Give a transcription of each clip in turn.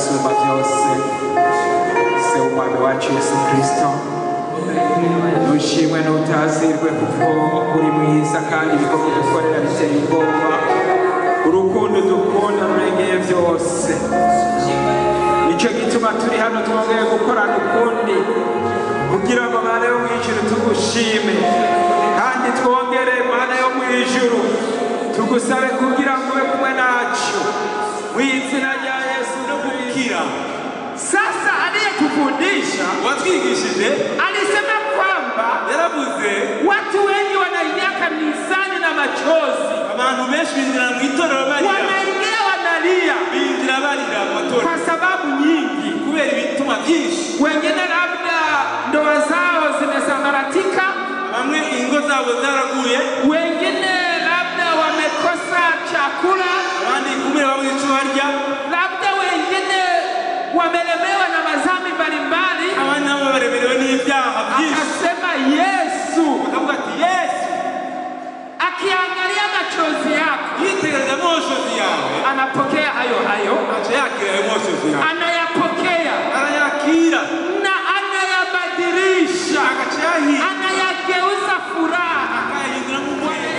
usumba byose se w'umwami wacu yesu kirisito nushimwe n'utazirwe kuko uri mwiza kandi ibikorwa dukorera biteye ubwoba urukundo dukunda rurengeye byose nicyo gituma turi hano twongeye gukorana ukundi kugira ngo mana yo mu ijuru tugushime kandi twongere mana yo mu ijuru tugusabe kugira ngo ube kumwe nacu mu izina rya yesu no gukira sasa aliyetufundisha watwigishije alisema kwamba yaravuze watu wengi wanaingia kanisani na machozi abantu benshi binjira mu itorero barira wanaingia wanalia binjira barira mu matorero kwa sababu nyingi kubera ibituma byinshi wengine labda ndoa zao zimesambaratika bamwe ingo zabo zaraguye wengine labda wamekosa chakula abandi kumwe babuze icyo barya labda wengine wamelemewa na mazambi mbalimbali abandi nabo baremerewe n'ibyaha byinshi akasema yesu bakavuga ati yesu akiangalia machozi yako yitegereza amashozi yawe anapokea hayo hayo aca yakira ayo mashozi yawe anayapokea arayakira na anayabadilisha agaca yahiye anayageuza furaha akayahindura mu muriro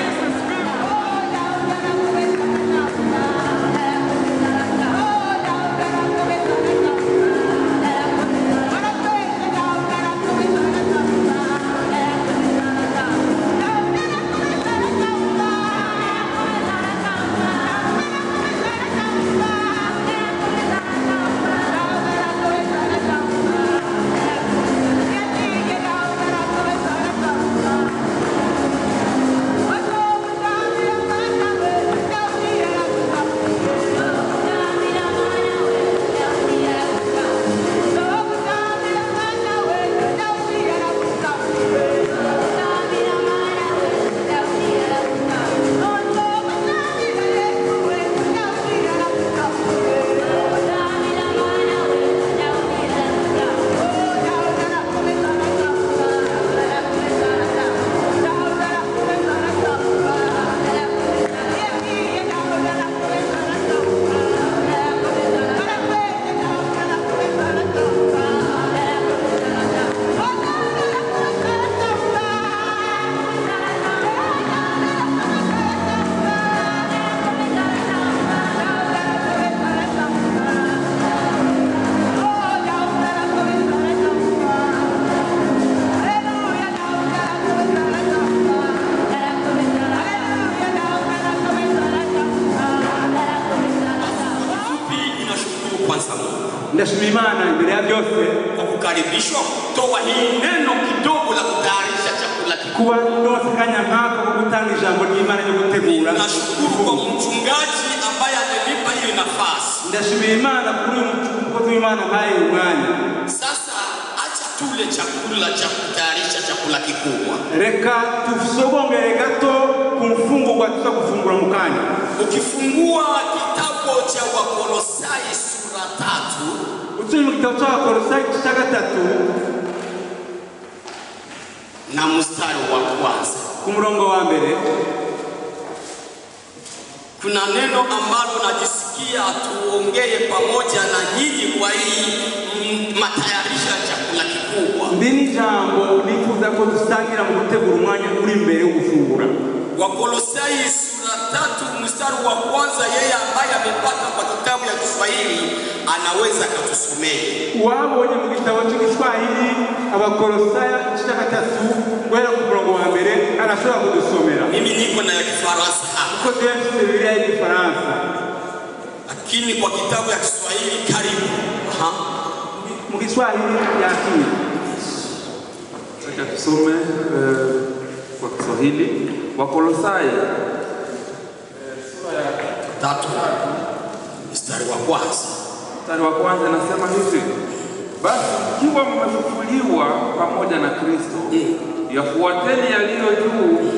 Fupi inashukuru kwanza Mungu ndashima imana imbere ya byose kwa kukaribishwa kutoa hii neno kidogo la kutayarisha chakula kikuu. kuba ndose akanya nk'ako ko gutanga ijambo ry'imana ryo gutegura Nashukuru kwa mchungaji ambaye amenipa hiyo nafasi. ndashimira imana kuri uyu mukozi w'imana mpaye uyu mwanya Sasa acha tule chakula cha kutayarisha chakula kikubwa. reka tusogongere gato ku mfungurwa tuza gufungura mu kanya Ukifungua kitabu cha Wakolosai sura tatu uturi mu gitabo cy'abakolosayi igice cya gatatu na mstari wa kwanza ku murongo wa mbere kuna neno ambalo najisikia tuongee pamoja na nyinyi kwa hii mm, matayarisho ya chakula kikubwa. ndi n'ijambo nifuza ko dusangira mu gutegura umwanya uri imbere yo gufungura Wakolosai sura tatu mstari wa kwanza, yeye ambaye amepata kwa kitabu ya Kiswahili anaweza akatusomea. wabonye mu gitabo cy'igiswahili abakolosayi igice cya gatatu guhera ku murongo wa mbere arashobora kudusomera Mimi niko na ya Kifaransa hapa, kuko tuba dufite bibiliya y'igifaransa lakini kwa kitabu ya Kiswahili karibu. Aha. mu giswahili yakira Acha tusome eh, kwa Kiswahili Wakolosai Tatu mstari wa kwanza. mstari wa kwanza inasema hivi: basi mkiwa mmefufuliwa pamoja na Kristo, yafuateni yaliyo juu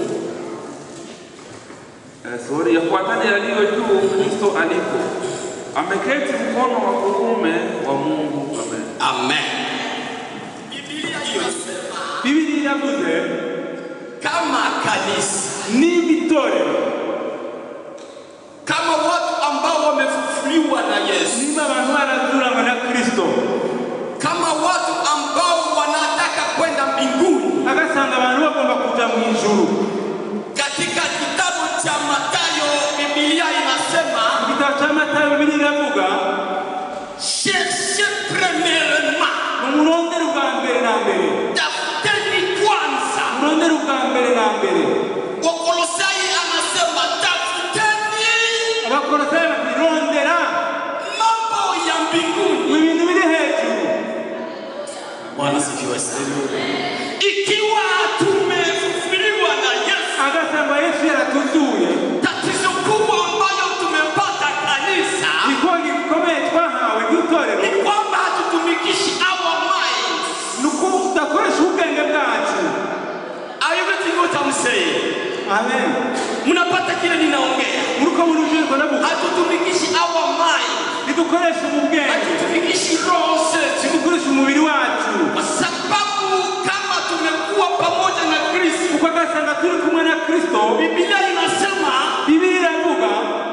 eh, sorry, yafuateni yaliyo juu Kristo alipo ameketi mkono wa kuume wa Mungu. Amen. Amen. Biblia hiyo inasema bibiri iravuze kama kanisa, niba itorero kama watu ambao wamefufuliwa kufufuliwa na Yesu, niba abantu barazuranywe na kristo kama watu ambao wanataka kwenda mbinguni, agasanga abantu bagomba kuja mu ijuru katika kitabu cha Mathayo Biblia inasema igitabo cya matayo bibiri iravuga cherchez premièrement, umurondere ubwa mbere na mbere tafuteni kwanza. umurondere ubwa mbere na mbere Wakolosai anasema tafuteni abakorosayi bati rondera mambo ya mbinguni. mu bintu biri hejuru Bwana sifiwe sana. Ikiwa tumefufuliwa na Yesu, agasanga yesu yaratuzuye tatizo kubwa ambayo tumepata kanisa ikuwa gikomeye twahawe nk'itorero ni kwamba hatutumikishi our minds. ni uko udakoresha ubwenge bwacu Are you getting what I'm saying? amen Mnapata kile ninaongea? muriko murujeko navuga Hatutumikishi our mind, ntidukoreshe ubu bwenge hatutumikishi roho zetu, ntidukoreshe umubiri wacu kwa sababu kama tumekuwa pamoja na Kristo, kuko agasanga turi kumwe na kristo Biblia inasema bibiri iravuga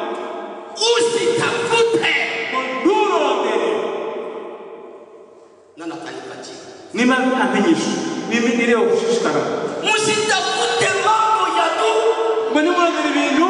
usitafute ngo nturondere na natanipatia niba amenyesha mimi nireo gushishikara msitafute mambo ya tu ngo nimurondere ibintu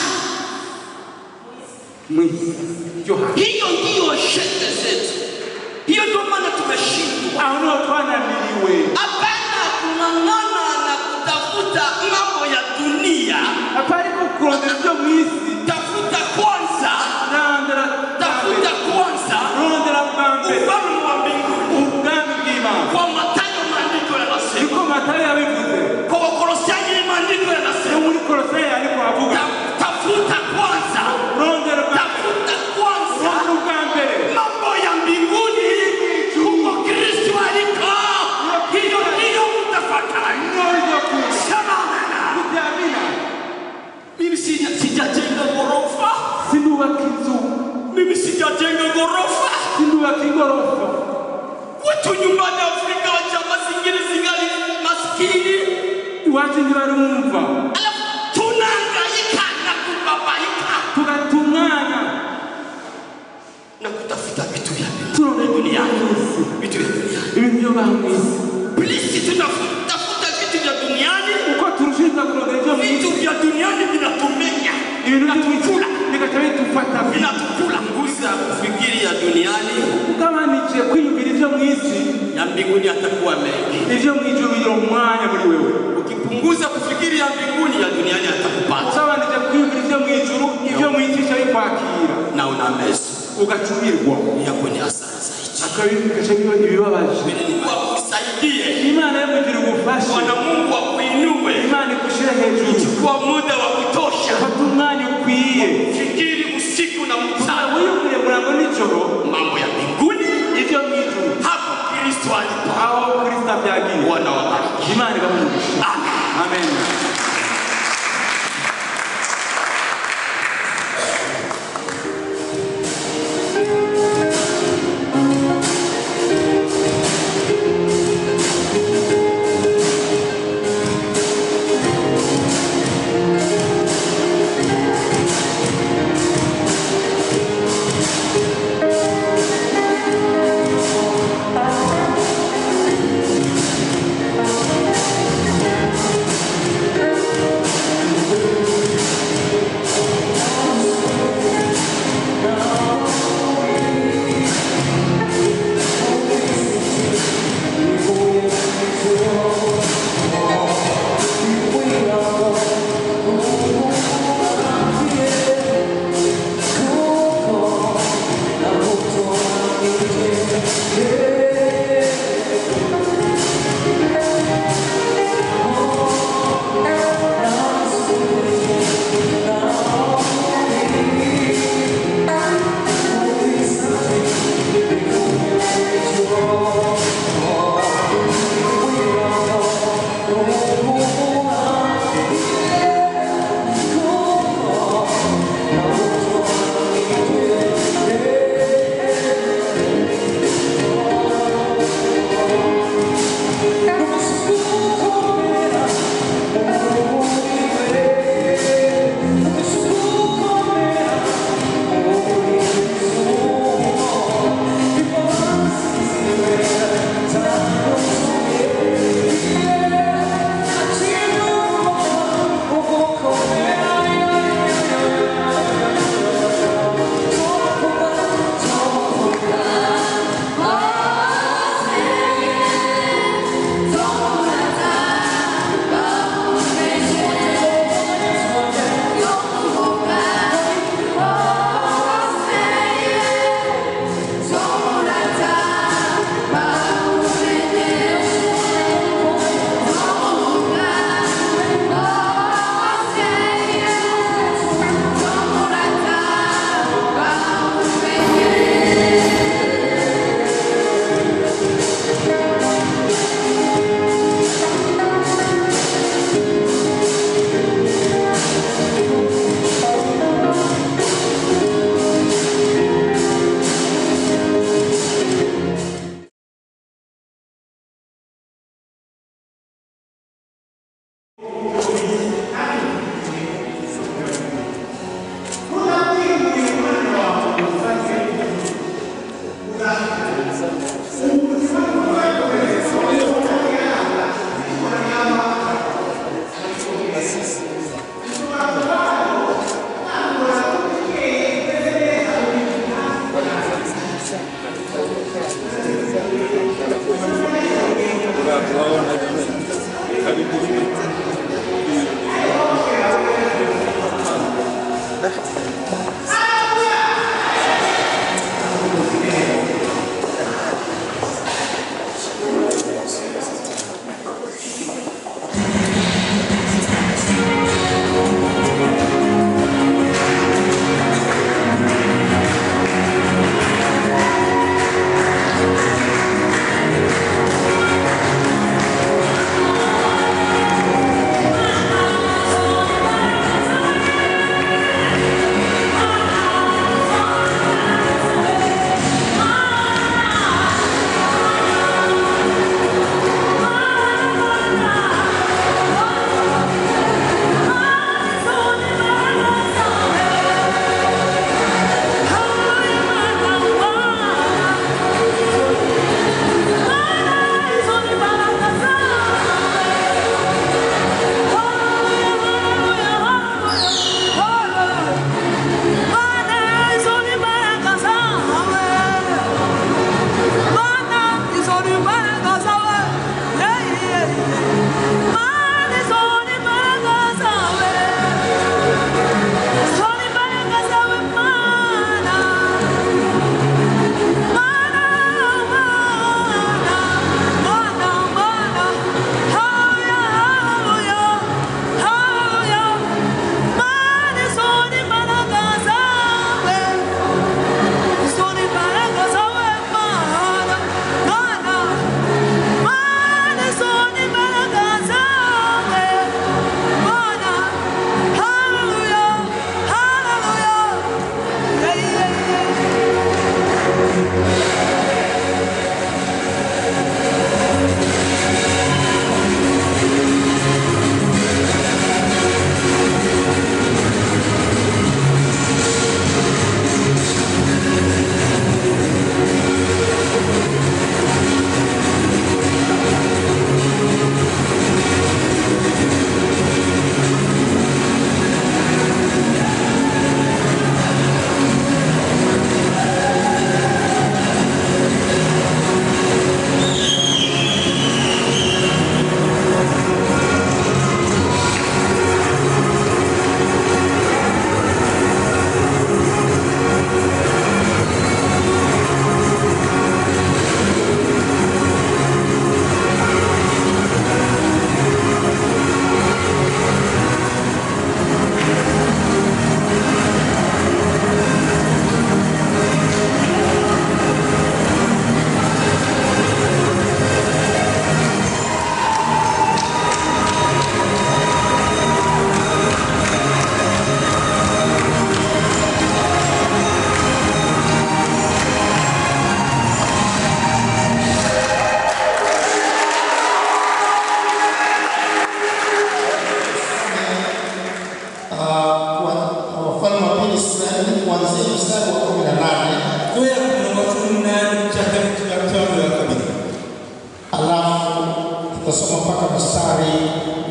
mwisi byo hasi hiyo ndiyo shete zetu hiyo ndio maana tumeshindwa aho niho twananiriwe hapana kung'ang'ana na kutafuta mambo ya dunia apari ko kurondera ibyo mu isi tafuta kwanza rondera tafuta kwanza rondera bwa mbere ufalme wa mbinguni ubwami bw'imana kwa matayo maandiko yanasema niko matayo yabivuze kwa wakolosai maandiko no yanasema muri koloseyi ariko havuga ta- tafuta kwanza rondera bwa tafuta kwanza rondera ubwa mbere mambo ya mbinguni huko Kristo aliko. Hiyo ndiyo mtafakari. niyo ryo kuza Sema amena. kutyamina Mimi sija- sijajenga ghorofa, sindubaka inzu mimi sijajenga ghorofa. sindubaka igorofa Watu nyumbani Afrika wacha zingine zingali maskini, iwacu ntibarumva alafu tunahangaika na kubabaika tugata umwanya na kutafuta vitu vya turondera duniani, isi vitu vya duniani. ibintu byo baha mu isi Please, tunatafuta vitu vya duniani, uko turushiriza kurondera ibyo mu vitu isi vya duniani vinatumenya, ibintu by'imikura bigaca bitufata vinatukula. Nguvu ya kufikiri ya duniani ugabanikiye kwiyumvira ibyo mu isi ya mbinguni atakuwa mengi. ibyo mu ijuru bigira umwanya muri wewe Ukipunguza kufikiri ya mbinguni, ya duniani atakupata ugabanije kwiyumvira ibyo mu ijuru ibyo mu isi bica bikwakira na una meso ugacumirwa yako ni hasara zaidi. akabigaca biba ibibabaje Mungu akusaidie, imana yo kugira ubufasha Bwana Mungu akuinue, imana igushyire hejuru chukua muda wa kutosha, ufate umwanya ukwiye fikiri usiku na mchana wiyumvire murango nijoro mambo ya mbinguni, ibyo mu ijuru hapo Kristo alipo. aho kristo abyagiye Bwana wabariki. imana igamugisha Amen. amen Thank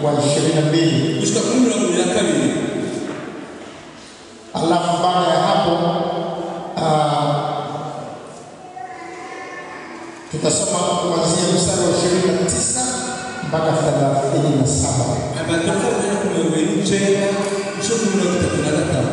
wa ishirini na mbili gushika kuri mirongo ibiri na kabiri alafu baada ya hapo ah, tutasoma kuanzia mstari wa ishirini na tisa mpaka thelathini na saba amataka kugera ku mirongo ibiri n'icyenda gushika kuri mirongo itatu na gatanu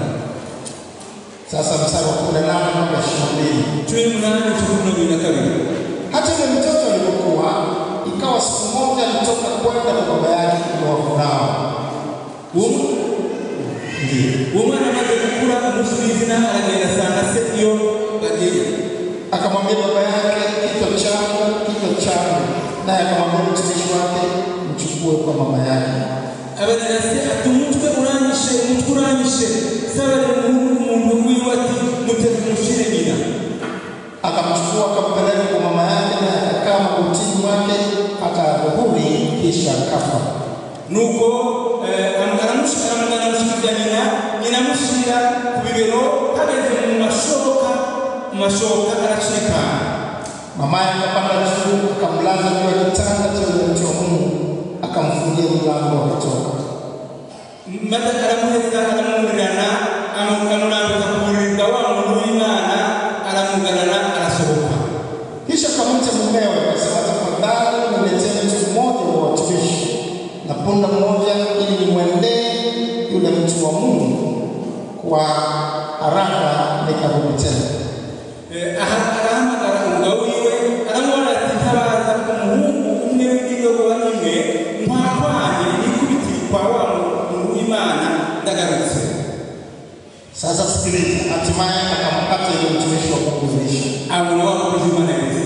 sasa mstari wa kumi na nane mpaka ishirini na mbili cumi n'umunani gushika kuri mirongo ibiri na kabiri hata yule mtoto alipokuwa ikawa siku moja alitoka kwenda kwa baba yake kunyoa nao uwo ndio uwo mwana amaze gukura umunsi w'izina aragenda asanga se iyo bagiye akamwambia baba yake kichwa changu kichwa changu naye akamwambia mtumishi wake mchukue kwa mama yake abagira se ati umutwe uranyishe umutwe uranyishe sabarira umuhungu umuntu wiwe ati muteze umushire nyina akamchukua akampeleka kwa mama yake naye akakaa magotini mwake hata adhuhuri kisha akafa nuko eh, amu- aramushi- aramugana amushikiriza nyina nyina amushyira ku bibero hageze mu mashoka mu mashoka aracikana mamaye akapanda juu akamlaza juu ya kitanda cha yule mtu wa mungu akamfungia mlango akatoka maze aramuheza aramurirana amu- amurambika ku buriri bwa wa muntu w'imana aramugarana arasohoka kisha akamwita mumewe akasema tafadhali niletee mtu mmoja wa watumishi na punda mmoja ili nimwendee yule mtu wa mungu kwa haraka nikarudi tena Eh, aha- arahamagara umugabo wiwe aramubona ati ntabaza umuhungu umwe w'indogoba imwe nkwakwanye nikubitiri kwa wa muntu w'imana ndagarutse sasa sikiliza hatimaye akampata yule mtumishi wa mungu elisha abona wa mukozi w'imana neza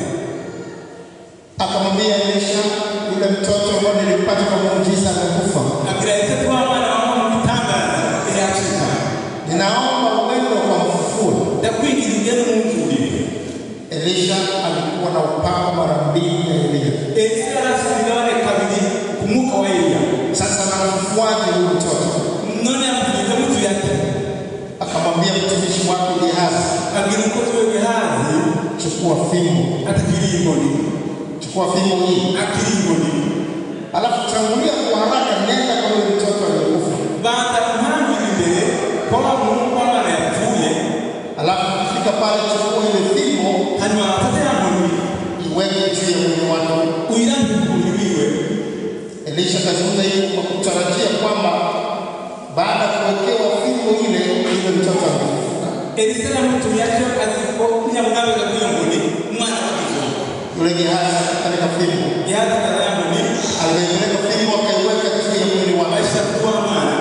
akamwambia elisha yule mtoto ambaye nilimpata kwa muujiza amekufa abwira ese ko wa mwana wawe mu bitangaza yacika ninaomba uende ukamfufue ndakwingiza ugende umwumvurire elisha alikuwa na upako mara mbili ya eliya elisa yarafite imigabane kabiri ku mwuka wa eliya sasa namfufuaje huyu mtoto none yamugeze mutuye ati akamwambia mtumishi wake gehazi abwira umukozi we gehazi chukua fimbo atakiri inkoni chukua fimbo hii akiri inkoni alafu tangulia kwa haraka nenda kwa yule mtoto aliyekufa banza kumpambira imbere kwa wa muntu w'abana yapfuye alafu ukifika pale chukua ile fimbo hanyuma bafate ya nkoni iweke juu ya mwili wake uyirambike ku mubiri wiwe elisha akazungumza hivi kwa kutarajia kwamba baada ya kuwekewa fimbo ile yule mtoto angefufuka elisa aramutumye atyo azi ko nyamugabega kwiyo nkoni umwana wagizoka yule gehazi akapeleka fimbo gehazi kaza ya nkoni alipeleka fimbo akaiweka juu ya mwili wake aisha kuwa mwana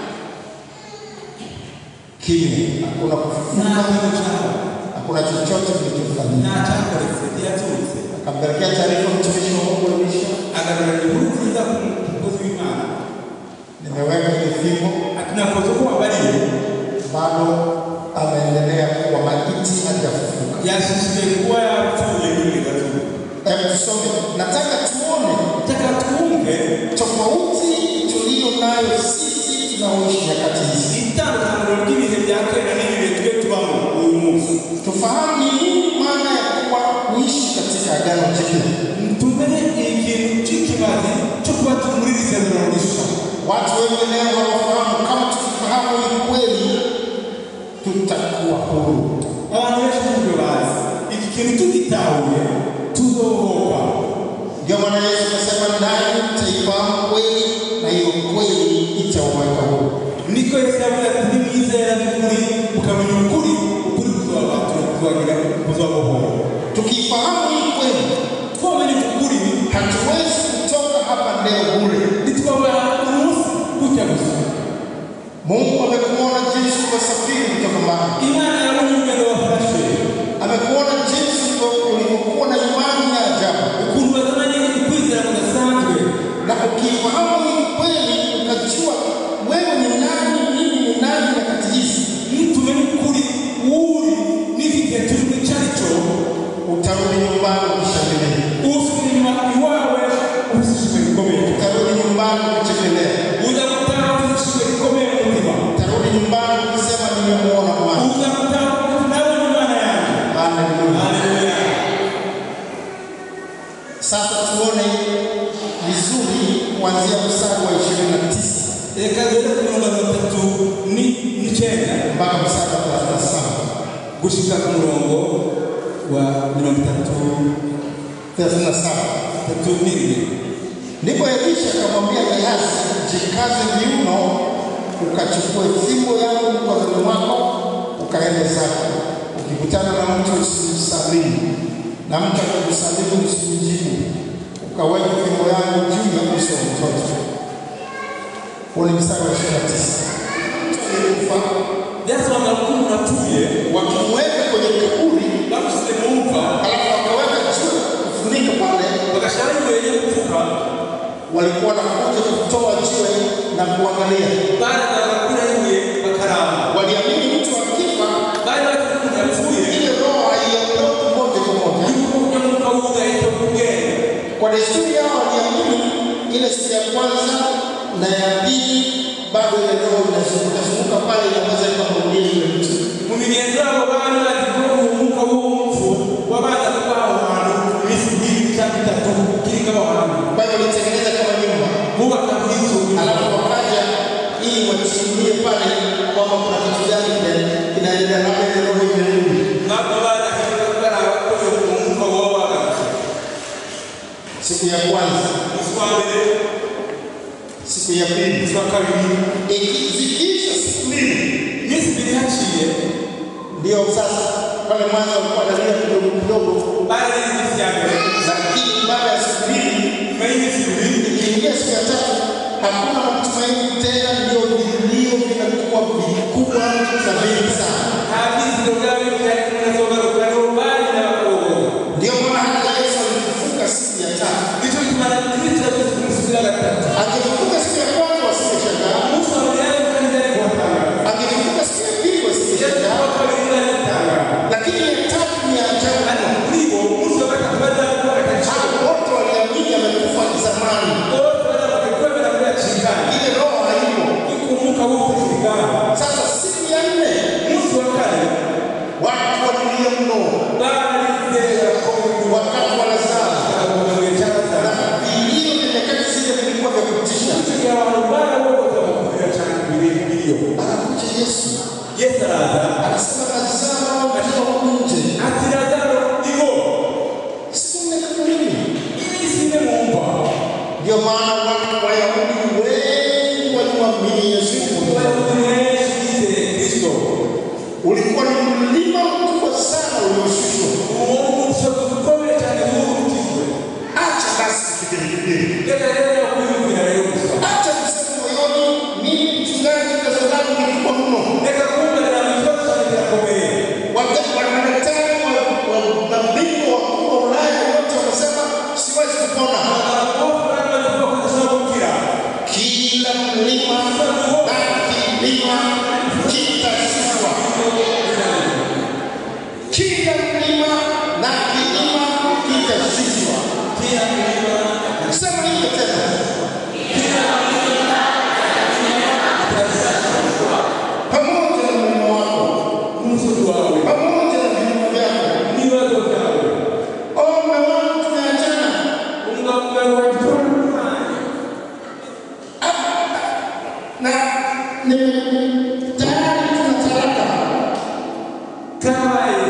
kimya hakuna kufufuka nta kintu cyaba hakuna chochote kilichofanyika nta cyakoretse ntiyaturutse akampelekea taarifa mtumishi wa mungu elisha agarura inkuru nziza ku mukozi w'imana nimeweka ile fimbo ati nakoze uko wabariye bado ameendelea kuwa maiti hajafufuka yashishikaye kuba yapfuye n'imigatuba hebu tusome nataka tuone taka twumve tofauti tuliyo nayo sisi tunaoishi nyakati hizi itandukaniro ry'ibihe bya kera n'ibihe twe tubamo uyu munsi tufahamu ni nini maana ya kuwa kuishi katika agano jipya tumenye ikintu cy'ikibazi cyo kuba turi muri iri sezerano rishya watu wengi leo hawafahamu kama tukifahamu hii kweli tutakuwa huru abantu benshi ntabwo bazi iki kintu tugitahuye tuzohoka ndio maana yesu akasema nanyi mtaifahamu kweli na hiyo kweli itawaweka huru niko yesu yavuze ati nimwizera by'ukuri mukamenya ukuri ukuri kuzabagira kuzabohora tukifahamu hii kweli twamenye ukuri hatuwezi kutoka hapa leo bure ntitwaba umunsi gutya gusa mungu amekuona jinsi umesafiri kutoka mbali imana yabonye urugendo wafashe amekuona jinsi ulivyokuwa na imani ya ajabu ukuntu bazananye ukwizera kudasanzwe na ukifahamu hii kweli ukajua wewe ni nani mimi ni nani nyakati hizi tumenye ukuri uri n'igihe turimo icyo ari cyo utarudi nyumbani ukishangilia usubira inyuma iwawe ubusishijwe gikomeye utarudi nyumbani ukichekelea uza gutaha ubusishijwe gikomeye mu mutima utarudi nyumbani ukisema nimemuona bwana uza gutaha ufite reka duhere ku mirongo mirongo itatu ni- n'icyenda mpaka mstari wa 37. gushika ku murongo wa mirongo itatu 37. itatu n'ibiri Ndipo Elisha akamwambia Gehazi, jikaze viuno, ukachukue fimbo yangu mkononi mwako, ukaende zako. Ukikutana na mtu usimsalimu, na mtu akikusalimu usimjibu, ukaweka fimbo yangu juu ya uso wa mtoto. Huo ni mstari wa 29. Mtu aliyekufa byasobanura ko umuntu apfuye wakimweka kwenye kaburi, bamushyize mu mva alafu wakaweka juu kufunika pale, bagashyiraho ibuye ryo gupfuka walikuwa wanakuja kutoa jiwe na kuangalia. barazaga kuri ibuye bakaramba Waliamini mtu akifa bari bafite umuntu yapfuye ile roho haiondoki moja kwa moja. yuko umwuka w'udahita ku bwenge Kwa desturi yao waliamini ile siku ya kwanza na ya pili, bado ile roho inazunguka zunguka pale, inaweza ikamrudia yule mtu. mu migenzo yabo bari bazi ko umwuka w'umupfu wabanza kuba aho hantu iminsi ibiri cyangwa itatu kiriko aho hantu Kwa hiyo walitengeneza kama nyumba, bubaka nk'inzu alafu wakaja ili wachungulie pale kwamba kuna kitu gani kina- kinaendelea, labda ile roho imerudi. ntabwo barahirwa baraba ko umwuka waba wagarutse Siku ya kwanza, umunsi wa mbere siku ya pili, umunsi wa kabiri ikizikiisha siku mbili iminsi ibiri haciye ndio sasa pale mwanzo walikuwa wanalia kidogo kidogo, bari iminsi ya mbere lakini baada ya siku mbili nyuma y'iminsi ibiri ikiingia siku ya tatu hakuna matumaini tena, ndio vilio vinakuwa vikubwa na vingi sana. nta byizigiro byaba bitari kunazogaruka nibo bari n'abakobwa Ndio maana hata Yesu alifufuka siku ya tatu. nicyo gituma kristo yavuze ku munsi wa gatatu Akifufuka siku ya kwanza wasingeshangaa, umunsi wa mbere yari kandi ari kubatangaza akifufuka siku ya pili wasingeshangaa, wa kabiri yari gutangaza lakini ya tatu ni ya ajabu mno. kuri bo umunsi wa gatatu bari bari kubona akajicho Hao wote waliamini amekufa zamani, bose bari bamaze kwemera ko yacikanye ile roho haipo. yuko umwuka w'ubuzima Sasa siku ya nne umunsi wa kane watu walilia mno, barizera ko wakati wanazaa abagabo cyangwa vilio vya nyakati zile vilikuwa vya kutisha. kugira abantu barabogota bakubwira cyane ibintu biriyo Anakuja Yesu yesu araza anasema nazaa roho katika huku nje, ati lazaro igo siku nne kama mimi. iminsi ine mu mva Ndio maana watu Wayahudi wengi walimwamini Yesu. abayobozi benshi bizeye kristo Ulikuwa ni mlima mkubwa sana ulioshushwa. uwo umusozi ukomeye cyane w'urutizwe Acha basi kufikiri reka rero kwiyumvira rero gusa acha kusema moyoni, mimi mchungaji, kazi langu ni kubwa mno. reka kumvira na ikibazo cyane kirakomeye Wakati madaktari wa- wa- na bingwa wakuu wa Ulaya wote wanasema siwezi kupona. abagabo bari bamaze kuba kudashobora gukira Kila mlima na kilima kitashushwa. Kila mlima na kilima kitashushwa. Sema hivyo tena. Pamoja na mlima wako, umusozi wawe pamoja na vilima vyako. n'ibibazo byawe Oh, mume wangu tumeachana. umugabo wawe wagitwara na ni tayari tuna talaka, kabaye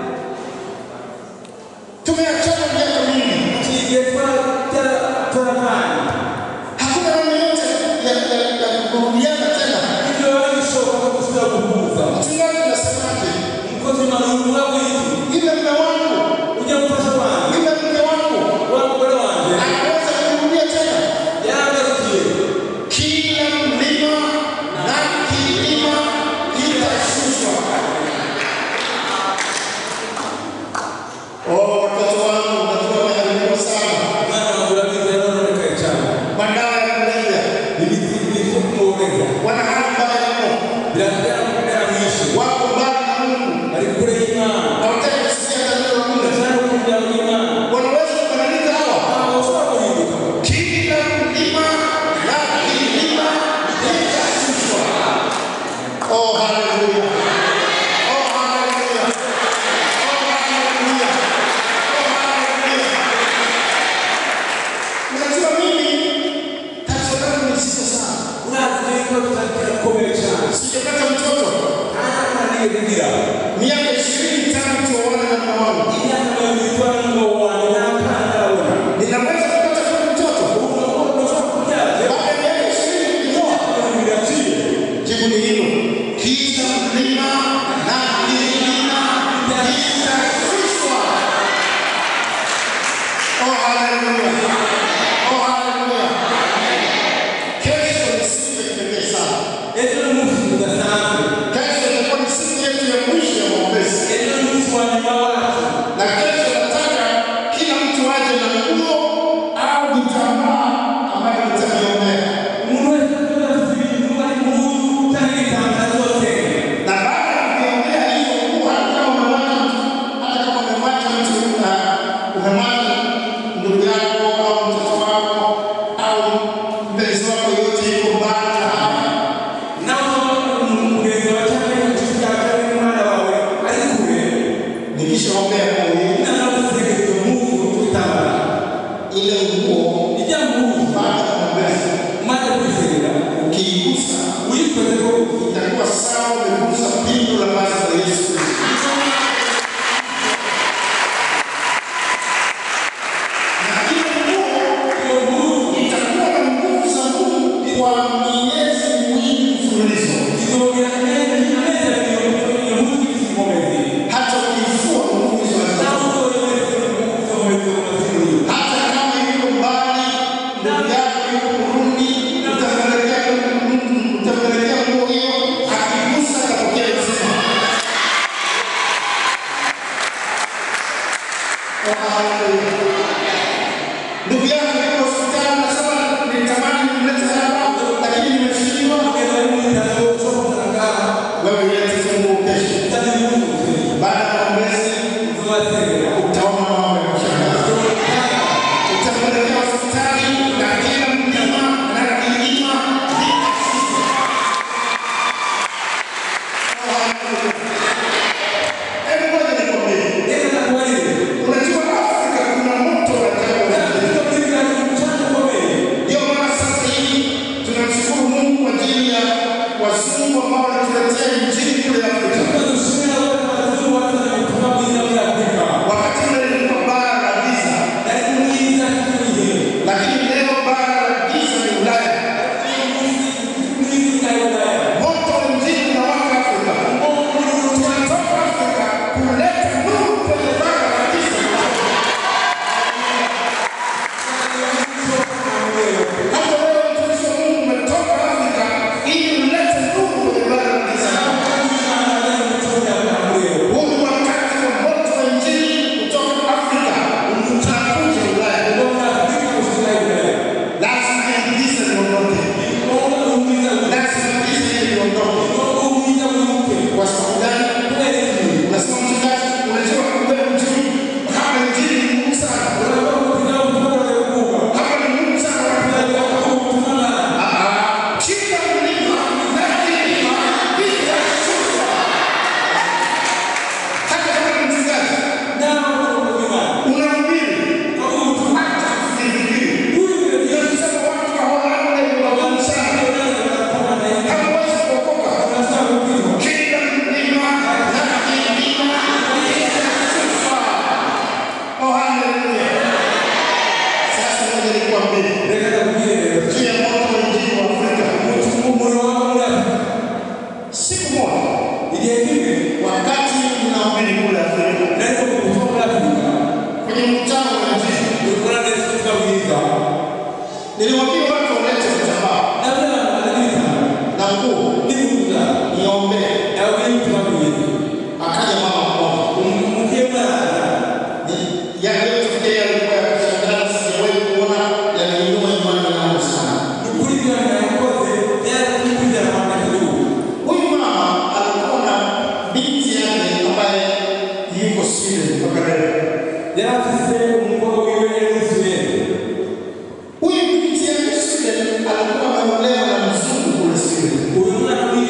tumeachana miaka mingi, kigiye twaravanye hakuna namna yote ya ya- ya kurudiana tena. ibyo biba bishoboka ko gusubira guhuza Mchungaji, unasemaje? umukozi w'imana uvuga ko iki Yule mume wangu, ujya gufasha wanjye yule mke wangu wa mugore wanjye anaweza kurudia tena. yaragarukiye Kila mlima na kilima kitashushwa. ikibazo kirakomeye cyane sijapata mtoto nta niyo kugira miaka ishirini tangu tuoane na mume wangu, imyaka mirongo itanu n'umugabo wanjye nta kana ndabona ninaweza kupata kweli mtoto ushobora kubyaza baada ya miaka ishirini kunioa? ibintu biraciye Jibu ni hilo, kisha mlima na kilima kitashushwa. Oh, haleluya! Oh, haleluya! Kesho ni siku ya kipekee sana. ejo ni umunsi udasanzwe Kesho itakuwa ni siku yetu ya mwisho ya maombezi, ejo ni umunsi wa nyuma wacu na kesho nataka kila mtu aje na nguo au vitambaa ambayo nitamiombea, umuntu wese azoza afite ibintu ari mu nzu cyangwa igitambaro zose na baada ya kuiombea hiyo nguo, hata kama umemwacha mtu, hata kama umemwacha mtu na umemwacha ndugu yako au mtoto wako au mpenzi wako yote yuko mbali na hapa naho umugenzi wawe cyangwa inshuti yawe cyangwa umwana wawe ari kure nikishaombea nguo hiyo, inama gutegereza umunsi w'igitambaro ile nguo ijya mu nzu baada ya maombezi umaze kwisegera ukiigusa uyikoze ko itakuwa sawa umegusa pindo la vazi la Yesu Kristo. Na ile nguo itakuwa na nguvu za Mungu kwa miezi miwili mfululizo. izongera neza ineza iyo munsi ikomeze Hata ukifua nguvu hizo naho hazitoki. uzoyemeze ikomeze umazini Hata kama yuko mbali, ndugu yako yuko Burundi, utampelekea utampelekea nguo hiyo, akigusa atapokea uzima. Oh, haleluya. Ndugu yako yuko hospitali, nasema nitamani nimlete hapa, lakini nimeshindwa. Wewe lete tu nguo kesho. Baada ya maombezi utaona mambo ya kushangaza. Utampelekea hospitali na kila mlima na kilima vitashushwa. Oh, haleluya. Hebu ngoja nikwambie. Unajua Afrika kuna moto wa ajabu. Ndio maana sasa hivi tunamshukuru Mungu kwa ajili ya wazungu ambao wanatuletea injili kule Afrika. Wakati ule lilikuwa bara la giza, lakini leo bara la giza ni Ulaya. Moto wa injili unawaka Afrika. Tunatoka Afrika kuleta nuru kwenye bara la giza. Hata wewe mtumishi wa Mungu umetoka Afrika ili ulete nuru kwenye bara la giza. Huu ni wakati wa moto wa injili kutoka Afrika unakuja Ulaya. Lazima giza liondoke. Lazima giza liondoke. Kwa sababu gani? Unasema mchungaji, unajua wewe mjui kama injili ni muhimu sana. Hapa ni muhimu sana. Ah, kila mlima na kilima vitashushwa. Hata kama ni mchungaji, unahubiri, hata usifikiri. Ndio tuseme watu wa Holanda ni wagumu sana. Hawawezi kuokoka. Kila mlima na kilima vitashushwa. Oh, haleluya. Sasa ngoja nikwambie juu ya moto wa injili wa Afrika. Siku moja wakati ninahubiri kule Afrika kwenye mkutano wa injili, niliwaambia watu walete vitambaa na nguo niombee. Akaja mama mmoja, Ni- yale yote yalikuwa ya kushangaza, sijawahi kuona, yaliinua imani yangu sana. Huyu mama alikuwa na binti yake ambaye yuko Sweden mpaka leo. Huyu binti yake Sweden alikuwa ameolewa na mzungu kule Sweden.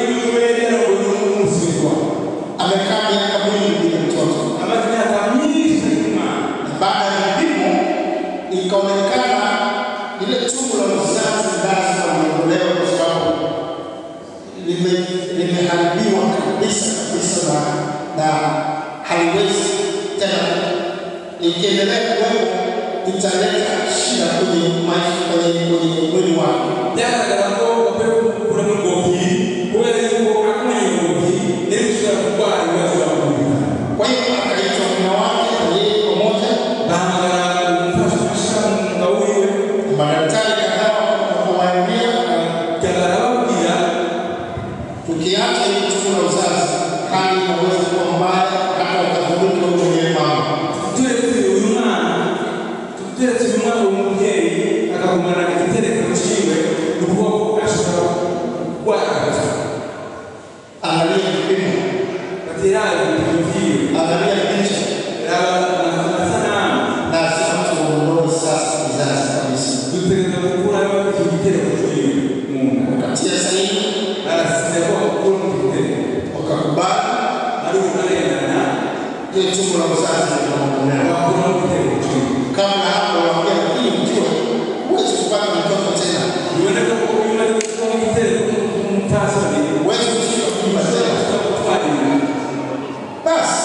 ikiendelea kuwepo italeta shida kwenye maisha, kwenye kwenye mwili wako. byagaragara ko bakwiye gukuramo ingobyi kubera yuko akumenya ingobyi niyo ishobora kurwara ibibazo bakumvikana Kwa hiyo akaitwa mume wake na yeye pamoja, bahamagara umufasha umwuga wiwe madaktari kadhaa wakawaambia, byagara bababwira tukiacha hili tendo la uzazi, hali inaweza kuwa mbaya, hata wakadhulumu wewe mwenyewe mama. turetse uyu mwana turetse uyu mwana uwo mubyeyi akagumana igitereko ciwe ni ukuvuga ko ashobora kurwara Angalia vipimo, batera ibipimo vyiwe angalia picha, raba amasanamu lazima tuondoe sasa kizazi kabisa. dutegereza gukurayo icyo gitereko ciwe mu nda Wakatia sahihi, arasize ko akura mu gitereko wakakubali ari ukarengana hiyo tendo la uzazi linaondolewa. wakura mu gitereko ciwe Kabla hapo waambia, lakini mjue huwezi kupata mtoto tena, biboneka ko uyu ari gukura mu gitereko umupfasoni huwezi kushika mimba tena. gutwara inda Basi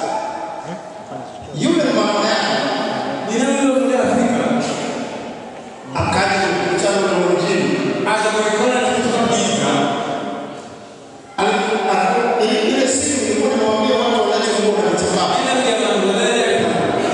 yule mama yake ni nawe rero muri afurika akaja mkutano na wengine aza kubikora n'ibitwa byiza Ali- ali- ile- ile siku nilikuwa nimewaambia watu wanachokuwa na matibabu, aina ya abantu barayareka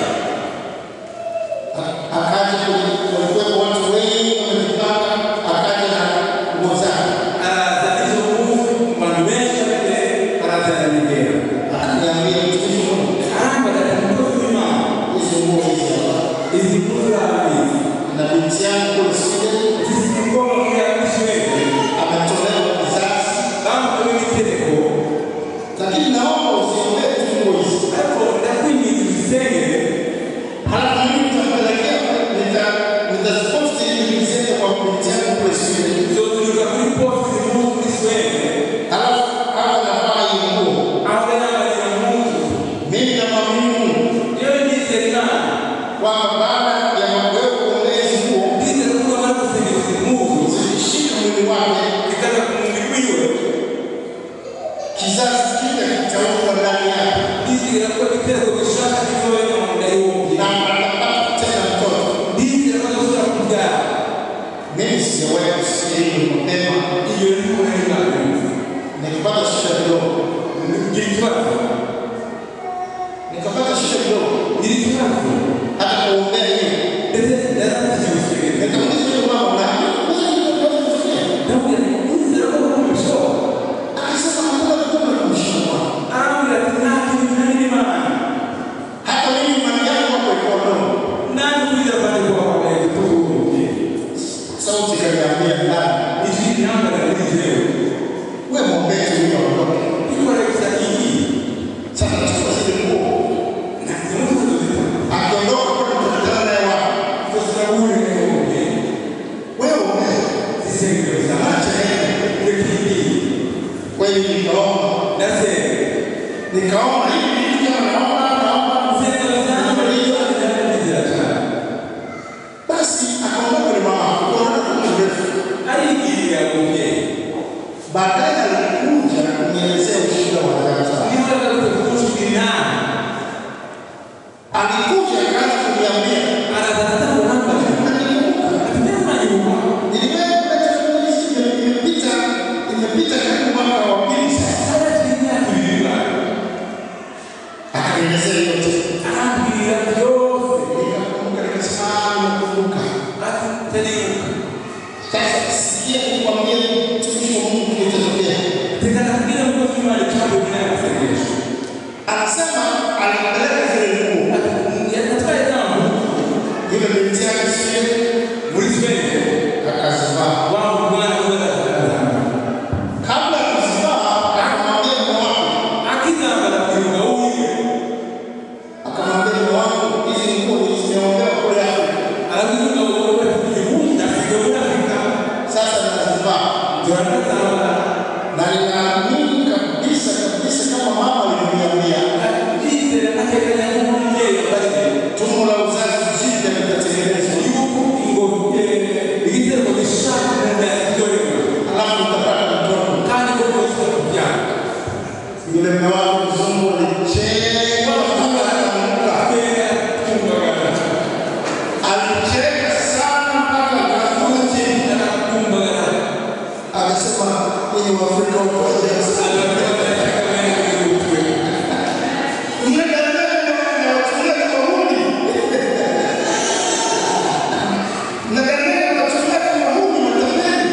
akaja kwenye- walikuwepo watu wengi wamejipanga, akaja na nguo zake, araza izo nguvu mu bantu benshi abende araza aranyegera akaniambia mtumishi wa Mungu, arambagara umukozi w'imana hizi nguo hizi hapa izi nkuru urabizi na binti yangu kule Sweden zifite ubwoba muri abisirayeli ametolewa kizazi, bamukorewe igitereko lakini naomba usiombee tu nguo hizi, ariko ndakwinginze uzisengere halafu mimi nitapelekea nita- nitaziposti ili niziende kwa binti yangu kule Sweden, zoturuka kuri posi nkuru kuri swede halafu awe anavaa hii nguo, aho yambarira impuzu mimi namwamini Mungu yewe ndizera imana kwamba baada ya wewe kuombea hizi nguo ndizera ko bamara gusengera izi mpuzu zilishika mwili wake, zikaza ku mubiri wiwe kizazi kile kitauka ndani yake ndizera ko igitereko gishaka kizoya mu nda y'uwo na atapata tena mtoto. ndizera ko azashobora kubyara Mimi sijawahi kusikia hilo mapema, iyo ni kumwe n'imana nikapata shida kidogo, ngira ikibazo nikapata shida kidogo ngira ikibazo hata kuombea hiyo. ndetse yarangije gusenga Nikamuuliza yule mama, unaamini kweli hilo linaweza kutokea? ndamubwira nti ndizera ko mubishoboka Akasema hakuna mtume kumshindwa. arambwira ati nta kintu ntari n'imana Hata mimi imani yangu hapo ilikuwa ndogo. nanjye kwizera kwanjye kuba kwabaye gutubuye Sauti ikaniambia ndani, ijwi rihamagara muri jewe wewe mwombee tu huyo aondoke. ikora gusa iyi Sasa chukua zile nguo, ntabwo mutuzo zita akiondoka kwa tutakutana naye wapi? tuzahurire n'ubundi Wewe ombea, zisengero zawe acha yeye. rekindi Kweli nikaomba, ndasenga nikaomba hivi vitu kama naomba, naomba, insengero zanjye ndizera ndizera cyane basi akaondoka yule mama, kuondoka kwa muda mrefu. aribwirira umubyeyi Baadaye alikuja kunielezea ushuhuda wa dada. niba aragarutse kumushyira inama Alikuja akaanza kuniambia, araza aratanga nambara "Nakumbuka, ati ntiyamanyibuka niliweka teknolojia ime- imepita imepita karibu mwaka wa pili sasa." arakiri imyaka ibiri bana Akanielezea yote. arambwira byose Nikakumbuka nikasema, "Ah, nakumbuka." ati tanibuka Sasa sikia nikwambie mtumishi wa Mungu kilichotokea. teka nakubwira umukozi w'imana icambo nyina y'amasengesho Anasema alipeleka zile nguo. yatwaye jambo Yule binti yake sio muri swede akazivaa. wangu mwana kubera azamba Kabla ya kuzivaa akamwambia mume wake, akizambara kuibuka wiwe akamwambia mume wangu, hizi nguo zimeombewa kule Afrika. arabwira umugabo we ati igihunda kiga muri afurika Sasa nazivaa. turanazambara Na ninaamini kabisa kabisa kama mama alivyoniambia, ndizera atekanya nk'umubyeyi yabaze tumbo la uzazi jipya litatengenezwa. yuko ingobyi igitereko gishaka mu nda yakiryohera Alafu utapata mtoto. kandi ko rwose kubyara Yule mume wangu mzungu alicheka mpaka akaanguka. kubera kumvaga yenye Waafrika wote. Mnadanganya na wachungaji wahuni. Mnadanganya na wachungaji wahuni matembeni.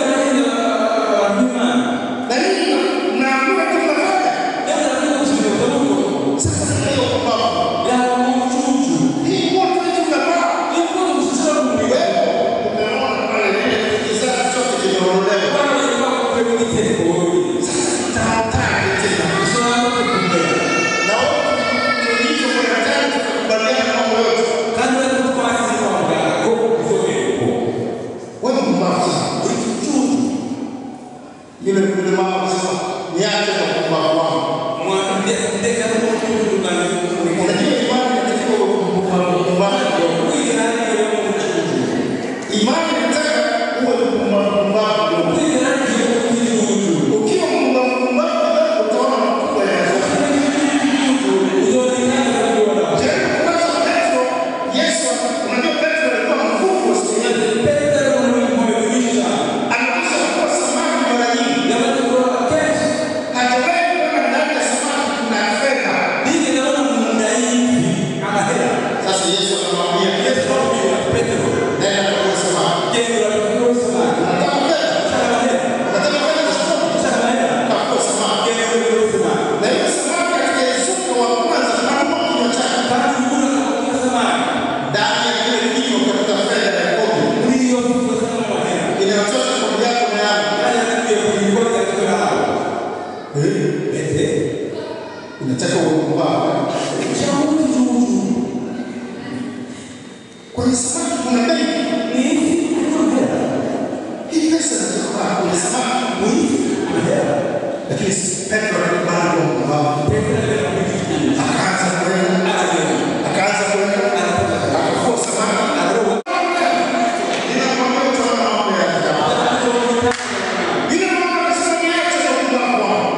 Na nini mnaambiwa tu mnafanya? Sasa hiyo baba. Hii wote hivi mnafanya. Wewe umeona pale ile kizazi chote kimeondolewa. Sasa tutahatari tena. Na wote tulicho kwa hatari tukakubaliana mambo yote. Wewe mpumbavu sana. Yule yule mama akasema niache na kupumbavu wangu. Unajua imani inatakiwa uwe mpumbavu mpumbavu. Imani inataka uwe mpumbavu mpumbavu. Ukiwa mpumbavu mpumbavu utaona makubwa yanazofanya. Jaribu kwanza Petro, Yesu, unajua Petro alikuwa mvuvi wa siku nyingi. Anakwisha kuwa samaki mara nyingi. Hajawahi kuona ndani ya samaki kuna fedha. Sasa Yesu akamwambia Petro, nenda kwa samaki. Unataka fedha? Unataka fedha za sokoni? Kakua samaki. Na yule samaki katika Yusufu wa kwanza anauma kinywa chake. Ndani ya kile kinywa katika fedha ya kombe. Inayotosha kombe yako na yangu. Eh? Inataka uwe mpumbavu. Kwenye samaki kuna bei. Hii pesa inatoka kwenye samaki. Lakini Petro alikubali kuwa mpumbavu. Akaanza kwenda. Akaanza kwenda. Akavua samaki. Ninakwambia utaona mambo ya ajabu. Yule mama akasema niache na upumbavu wangu.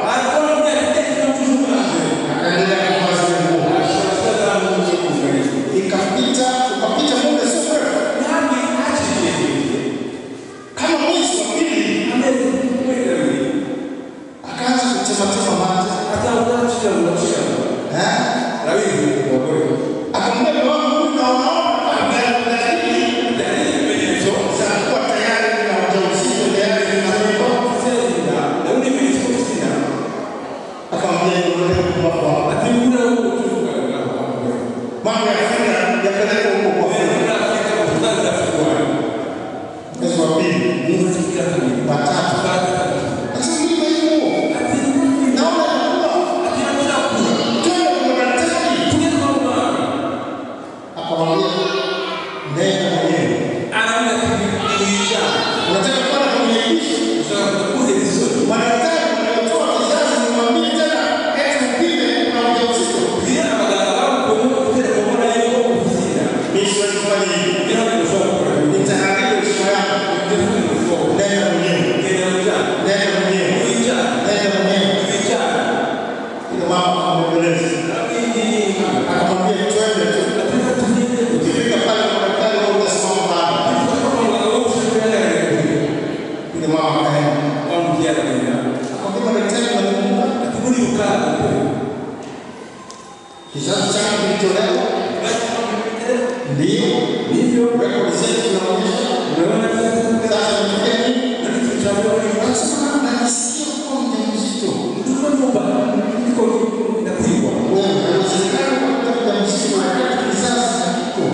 Akaendelea kuvaa zile nguo. Ikapita, ukapita muda sio mrefu. Kama mwezi wa pili akaanza kutematema mate. Eh? Akamwambia mume wangu huyu naona ameanza dalili za kuwa tayari na ujauzito tayari na mimba. Akamwambia nione upumbavu wako. Mambo ya fedha yapeleke huko kwa fedha. Mwezi wa pili, watatu. Sasa mimi hiyo. Naona inakuwa. Twende kwa daktari. Akamwambia nenda mwenyewe. Unataka kwenda kumnyanyisha? Madaktari wanaotoa kizazi nimwambie tena eti upime kuna ujauzito. Mimi siwezi kufanya hivi. Nitaharibu heshima yangu. Nenda mwenyewe. Nenda mwenyewe. Nenda mwenyewe. Ile mama akamweleza. Akamwambia twende tu. Ukifika pale kwa daktari wewe utasimama pale. Ile mama akaenda. Akamwambia daktari walikumbuka kizazi changu kilitolewa. Ndio. Rekodi zetu zinaonyesha. Sasa nimefikia nini? Anasema najisikia kuwa mjamzito. Wewe haiwezekani kuwa mjamzito wakati kizazi hakiko.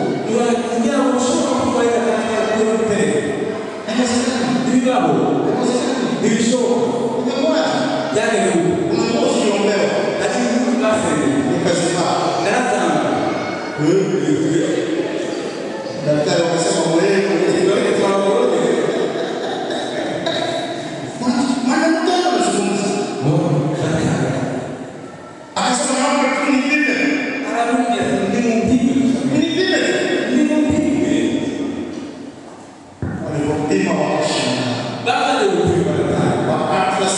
Daktari wakasema wewe maana mtano anazungumza. Akasema naomba tu nipime. Nipime. Walipopima wakashangaa. Wakati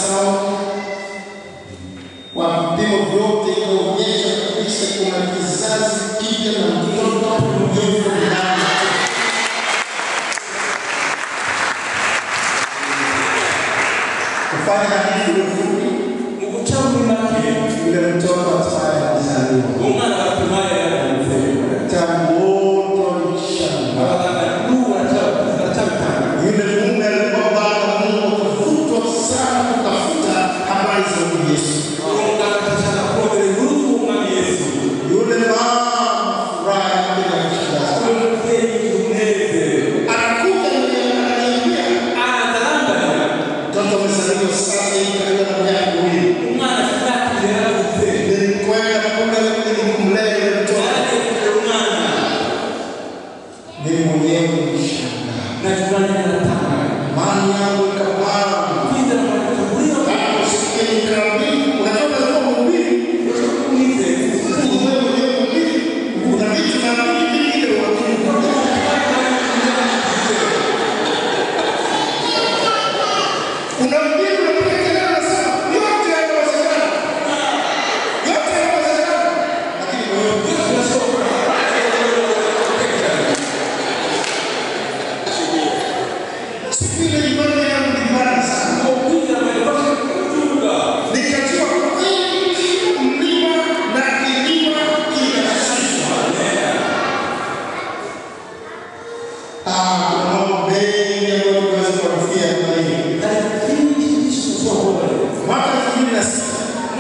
Kufanya hadithi iwe fupi, mu guca muri make yule mtoto hatimaye alizaliwa. umwana batumaye yaravutse Daktari wote walishangaa. abaganga n'ubu baracyabitanga Yule mume alikuwa bado Mungu akavutwa sana kutafuta habari za huyu Yesu. uwo muganga atashaka kurondera inkuru z'umwami yesu Yule mama furaha yake na kushangaza. uwo mubyeyi umunezero Anakuja ananiambia araza arambarira mtoto amezaliwa sasa hivi karibu na miaka miwili. umwana sinakire yaravutse Nilikwenda kule ili kumlea yule mtoto. yaragiye kurera umwana Mimi mwenyewe nilishangaa. nakivanye naratangaye Imani yangu ikapaa. kwizera mwanaka muri yo Naposikia nikaambiwa, unajua lazima mhubiri. umwizeye Wewe mwenyewe mhubiri. Kuna vitu na vitu vingine wakati Unamjibu unapiga kelele unasema yote yanawezekana. Yote yanawezekana. Lakini wewe siku ile imani yangu ni mbaya sana. Nikajua kweli mlima na kilima kinashushwa. Ah, kuna mambo mengi ambayo tunaweza kufikia kwa hii. Mwaka elfu mbili na sita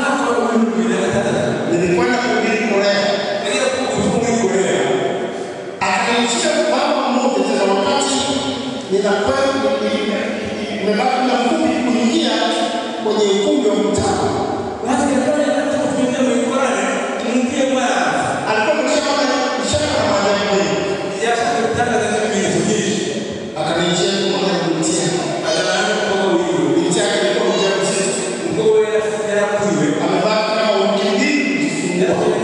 nilikwenda kuhubiri Korea. Akaniishia baba mmoja tena, wakati ninakwenda nimebaki na mfupi kuingia kwenye ukumbi wa mtaa, alikuwa ameshafanya ishara na maajabu mengi. Akaniishia kumwona binti yake, binti yake alikuwa mjamzito, amebaki kama wiki mbili kujifungua.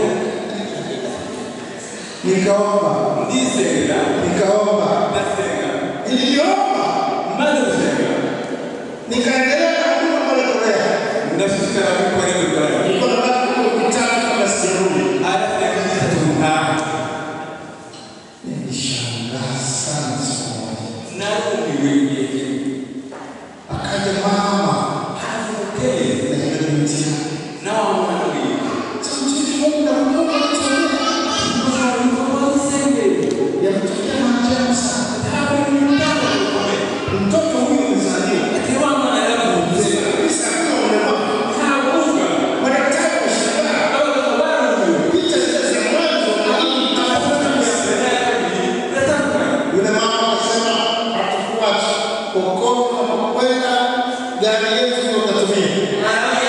Nikaomba, nikaomba, niliomba, nikaendelea na huduma pale Korea. Nilikuwa nabaki kule wiki tatu kabla sijarudi. Nilishangaa sana siku moja. Akaja mama na yule binti yake. Sasa mtumishi Mungu na Mungu anatuambia, yametokea maajabu sana. Mtoto huyu amezaliwa. Kabisa akiwa mlemavu. Madaktari wameshangaa. Picha zile za mwanzo lakini Yule mama akasema hatukuacha kokoto unapokwenda, gari yetu ndio utatumia.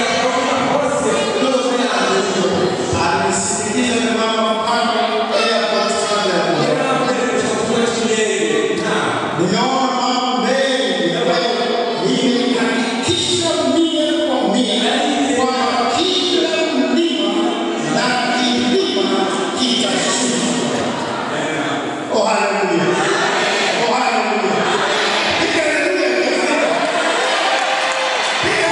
Alinisindikiza yule mama mpaka airport kabla ya kuja. Nimeona mambo mengi ambayo nimehakikisha mia kwa mia kwamba kila mlima na kilima kitashushwa. Oh, haleluya. Oh, haleluya. Piga haleluya. Piga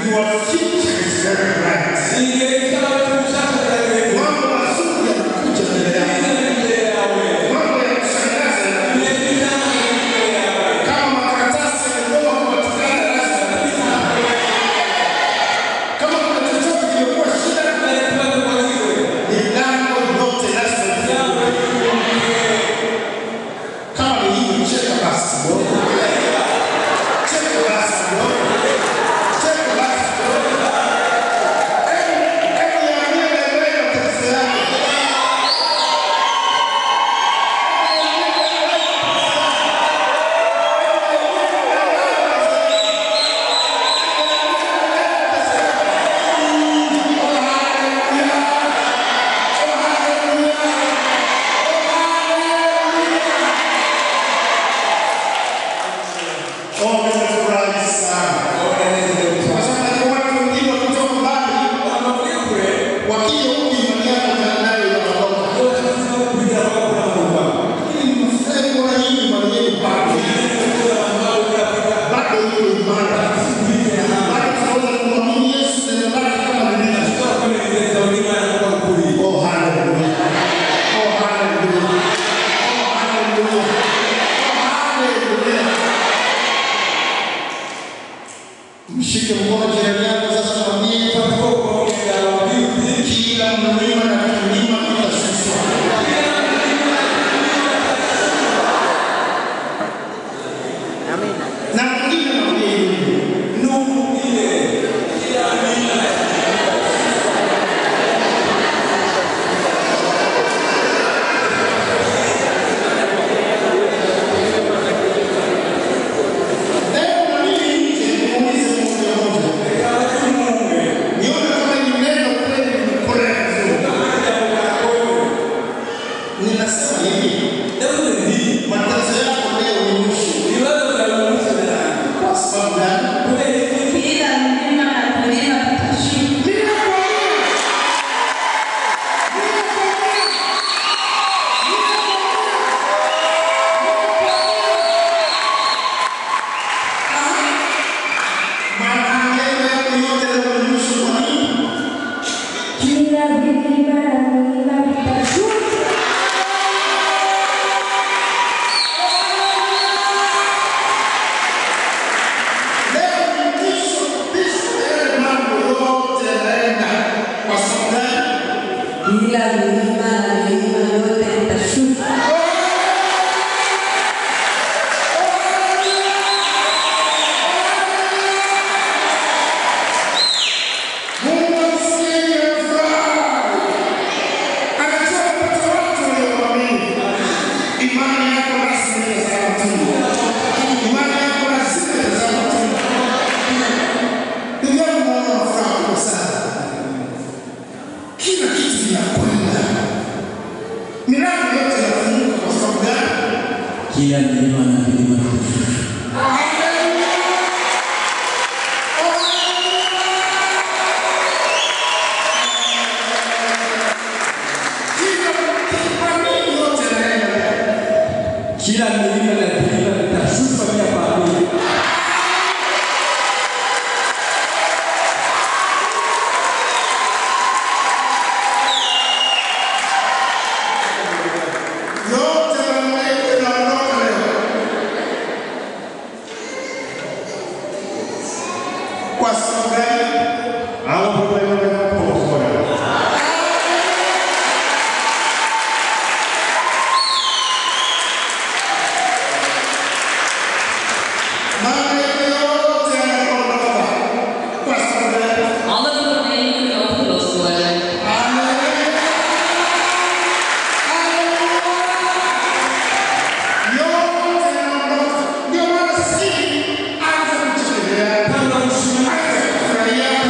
Your future is very bright. igihe cyawe cy'ubushake kirageze Mambo mazuri yanakuja mbele yako. imbere yawe Mambo ya kushangaza yanakuja. ibihe by'itanga imbere yawe Kama makaratasi yamegoma kupatikana lazima kama kuna chochote kimekuwa shida, bari kubaza kwaziwe milango yote lazima ifunguke. Kama ni hivi, cheka basi kidogo. Cheka basi kidogo. Cheka basi kidogo. Hebu- hebu niambie wewe matatizo yako. Oh, nimefurahi sana. Kwa sababu watu wengine wakitoka mbali wanavuye kure wakija huku imani yako nayo inaondoka. bose kugira bakurambirwa Lakini nimefurahi kuona hii imani yenu bado. Bado iko imara. Bado tunaweza kumwamini Yesu neno lake kama lilivyo. tuzakomereza n'imana kuba kuri Oh, hallelujah. Oh, hallelujah. Oh, hallelujah. Oh, hallelujah. Mshike mkono jirani yako sasa mwambie kila mlima na kilima kitashushwa. Na mwingine mwambie hivi. Leo na mimi nje niulize mmoja mmoja. Nione kama ni neno kweli nimepolea vizuri. Ninasema hivi, matatizo yako leo ni mwisho. Kwa sababu gani? Kila mlima na kilima kitashuka. Maneno yako yote leo ni mwisho. Kwa nini? Kila mlima na kilima kitashuka. Leo ni mwisho kabisa ya yale mambo yote yanaenda. Kwa sababu gani? Kila mlima na kilima yote kitashuka. Mungu asikie furaha. Anajua kupata watu waliomwamini. Imani yako lazima itazaa matunda. Imani yako lazima itazaa matunda. Ndio unaona furaha kubwa sana. Kila kitu kinakwenda. Milango yote inafunguka kwa sababu gani? kila mlima na kilima kitashuka kila milima na kilima vitashuka pia pamoja Yote mambo yanaondoka leo. Kwa sababu gani? Mambo yote yanaondoka. Kwa sababu gani? Alle problemen kan opgelost worden. Ndio maana sisi anza kutegemea, anza kufurahia,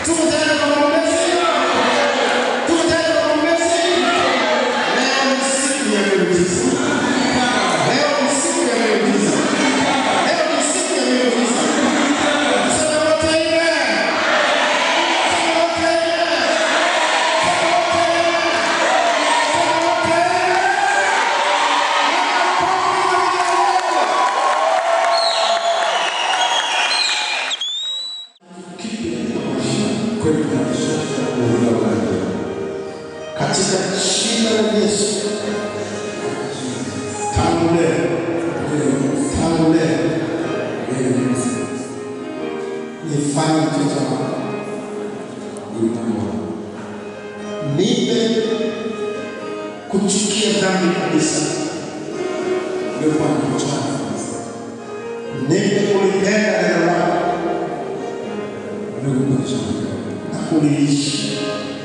Tuko tayari kwa maombezi? Tuko tayari kwa maombezi? Leo ni siku ya miujiza. Leo ni siku ya miujiza. Leo ni siku ya miujiza. Sema wote amen. Sema wote amen. Sema wote amen. Sema wote amen. katika jina la Yesu. Tangu leo, tangu leo nifanye mtoto wako, nipe kuchukia dhambi kabisa, nipe kulipenda neno lako na kuliishi.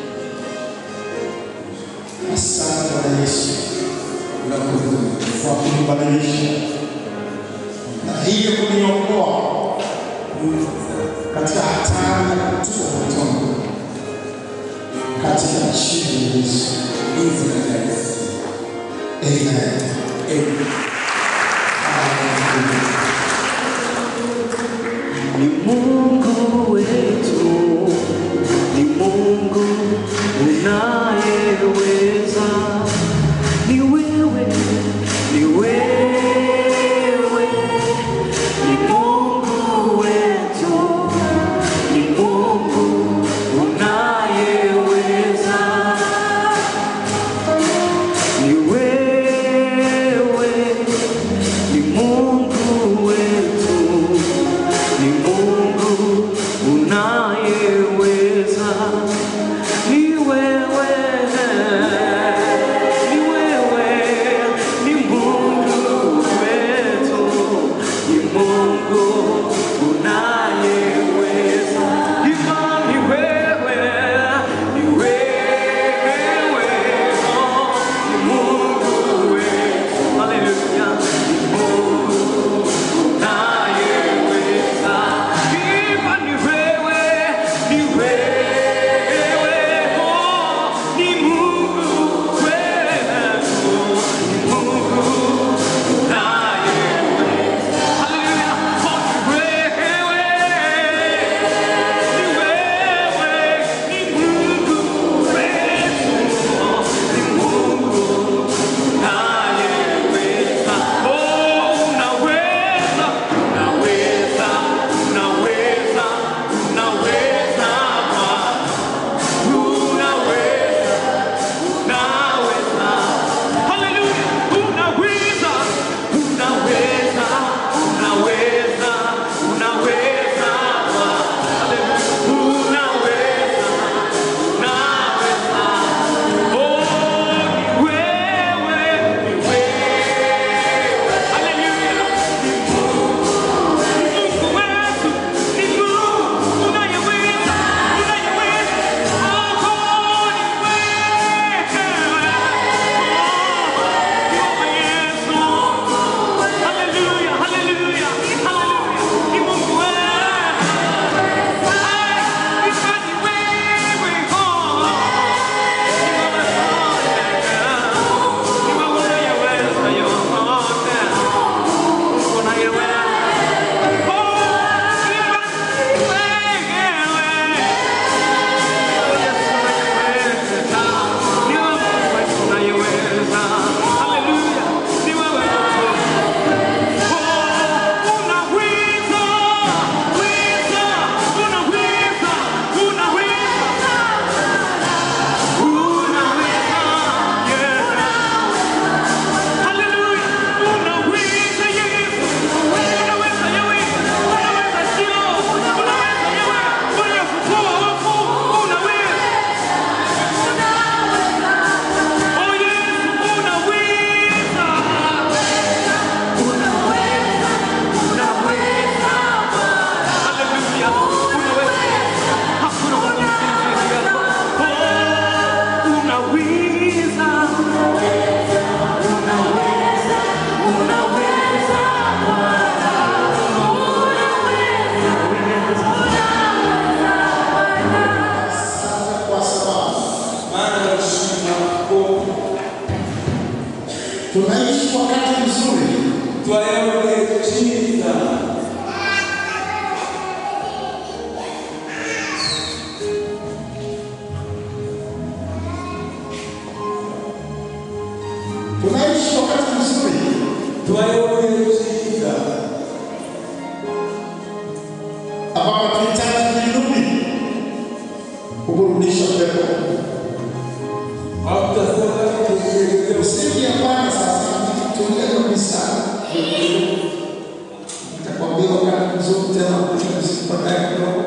Asante Bwana Yesu kwa kunibadilisha na hivyo kuniokoa katika hatari ya kutupwa motoni katika jina la Yesu. Amen. Ni Mungu wetu, ni Mungu unayeweza, ni wewe, ni wewe, ni Mungu wetu, ni Mungu unayeweza, ni wewe, ni Mungu wetu ni Mungu unayeweza, ni wewe, ni wewe, ni Mungu wetu, ni Mungu unayeweza, imani wewe, ni wewe, oh, ni Mungu wetu, haleluya, ni Mungu unayeweza, imani wewe, ni wewe, oh, ni Mungu wetu, ni Mungu unayeweza, haleluya, oh, ni wewe, ni wewe, ni Mungu wetu, ni Mungu unayeweza, oh, unaweza, unaweza, unaweza, unaweza Bwana, wakati mzuri twayoboye cyiza tunaishi wakati mzuri twayoboye cyiza ambapo tunahitaji kirudi kuburudisha pepo aho tudasaba tutegereze Msingi hapana sasa tuongee kabisa. Nitakwambia wakati mzuri tena mzuri baadaye kidogo.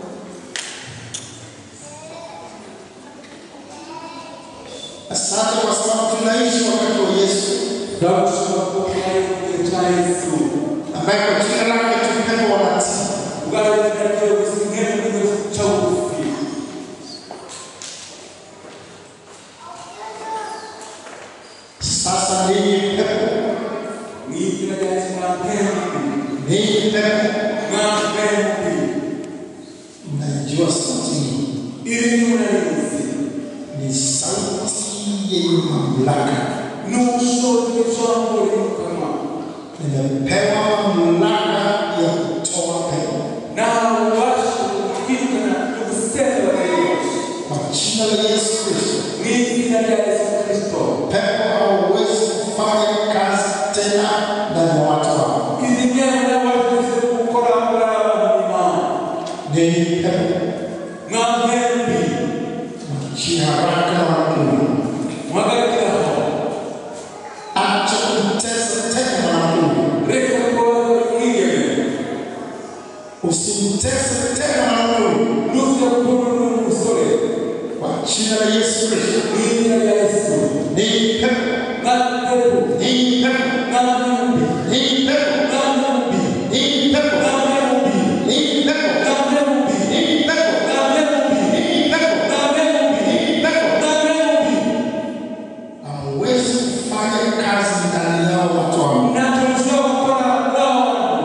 Asante kwa sababu tunaishi wakati wa Yesu twagushima ko twayoboye cya yesu ambaye kwa jina lake tumepewa wanatii. ubwaragiye gusinkemo cya bugufi Sasa ninyi pepo, mu izina rya yesu mwapembi ninyi pepo, mwapembi mnaijua sauti hii iri nyunanizi ni sauti yenye mamlaka. n'ubushobozi bw'ijambo riri mu kanwa Nimepewa mamlaka ya kutoa pepo nawe ubasha kwirukana no gusenda abayobozi kwa jina la Yesu Kristo. mu izina rya yesu kirisito Pepo hauwezi kufanya kazi tena ndani ya watu wao. izi myenda wavuze gukora muri abantu imana Ninyi pepo, mwapembi mchia haraka na wanaume, muhagarikiraho acha kumtesa tena wanaume, reka kubaza mwigeme usimtese tena wanaume nuza kubona n'umusore kwa jina la Yesu Kristo. mu izina rya yesu Ninyi pepo, mwapembi ninyi pepo, mwapembi ninyi pepo, mwapembi ninyi pepo, mwapembi ninyi pepo, mwapembi ninyi pepo, mwapembi ninyi pepo, mwapembi ninyi pepo. mwapembi Hamwezi kufanya kazi ndani yao watu wangu. ntacyo mushobora gukora n'abantu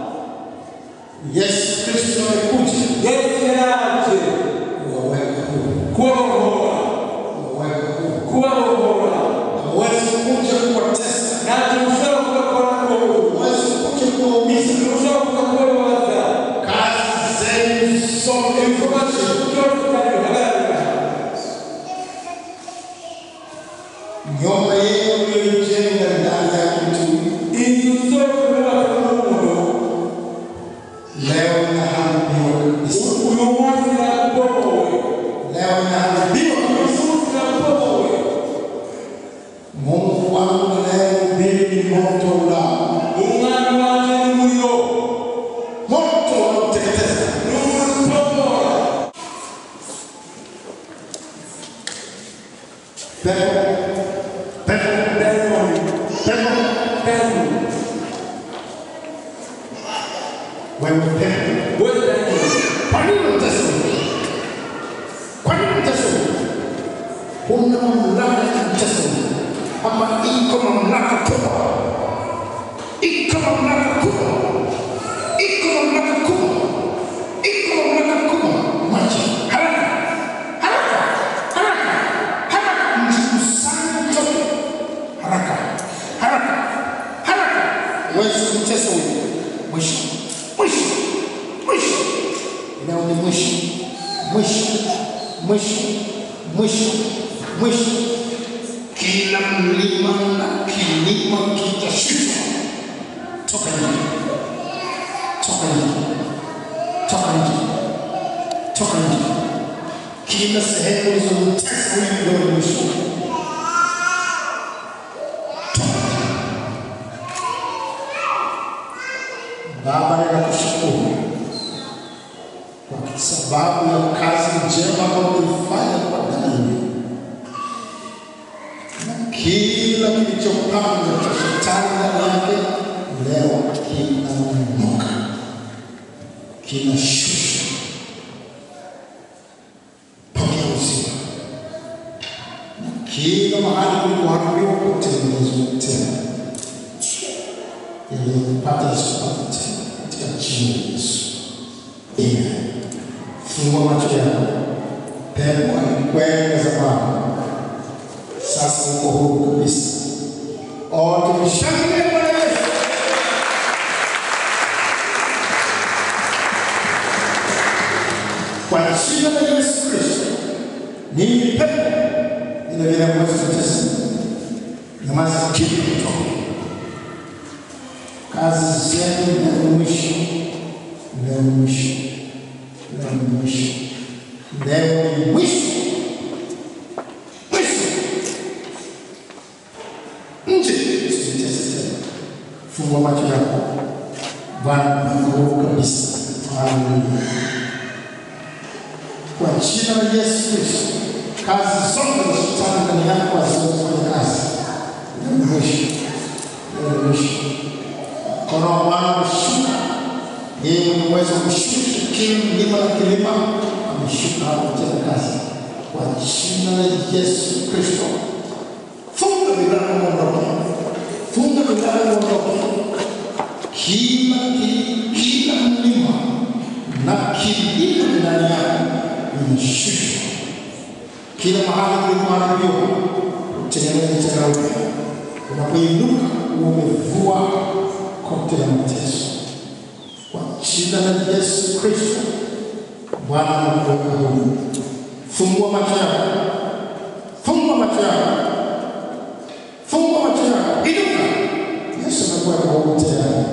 Yesu Kristo amekuja yesu yaraje kuwaweka huru, kubabohora kuwaweka huru. kubabohora Hamwezi kuja kuwatesa, ntacyo mushobora kubakora n'ubu hamwezi kuja kuwaumiza. mushobora kuza kubabaza Kazi zenu zote ibikorwa mfanye. byose kandi bihagarara nyumba yenu mliyoijenga ndani yake mtumi, inzu zose zubatse n'umuntu leo inaharibiwa kabisa, uyu munsi irabomowe leo inaharibiwa uyu kabisa. munsi irabomowe Mungu wangu anayehubiri ni moto ulao, umwami wanje ni muriro moto unaoteketeza. ni umutomora Pepo, pepo, dayimoni pepo, dayimoni wewe pepo, wewe dayimoni kwa nini unatesa? Kwa nini unatesa? Huna mamlaka ya kutesa, ama iko mamlaka kubwa, iko mamlaka kubwa, iko mamlaka kubwa, iko mamlaka kubwa. Maji haraka, haraka, haraka, haraka, mjikusanye mtoke haraka, haraka, haraka. Huwezi kumtesa huyu. Mwisho, mwisho, mwisho. Leo ni mwisho, mwisho, mwisho, mwisho, mwisho. Kila mlima na kilima kitashushwa. Toka nje, toka nje, toka nje, toka nje. Kila sehemu ulizomtesa huyu leo ni mwisho. Baba, ninakushukuru kwa sababu ya kazi njema ambayo umeifanya kwa Danieli na kila kilichopangwa cha shetani ndani yake leo kinaondoka, kinashusha. Pokea uzima na kila mahali kulikoharibiwa kutengenezwa tena yaliyopata yasipate tena katika jina la Yesu. Amen. Fungua macho yako. Pepo alikwenda zamani, sasa uko huru kabisa Oh, tumshangilie Bwana Yesu. Kwa jina la Yesu Kristo, ninyi pepo vile vile ambazo tutesa, nyamaza kimya kutoka kazi zenu leo ni mwisho, leo ni mwisho, leo ni mwisho, leo ni mwisho, mwisho. Nje usitese tena, fungua macho yako. Bwana nakuomba kabisa, haleluya. Kwa jina la Yesu Kristo, kazi zote za shetani ndani yako hazitafanya kazi. Leo ni mwisho, leo ni mwisho mkono wa Bwana umeshuka. Yeye mwenye uwezo wa kushusha kila mlima na kilima ameshuka hapa kutenda kazi kwa jina la Yesu Kristo. Funga milango uondoke, funga milango uondoke. Kila ki- kila mlima na kilima ndani yako imeshushwa. Kila mahali kulipoharibiwa utengeneze tena upya. Unapoinuka umevua kote la mateso kwa jina la Yesu Kristo. Bwana anakuweka huru. Fungua macho yako, fungua macho yako, fungua macho yako, inuka. Yesu anakuweka huru tayari.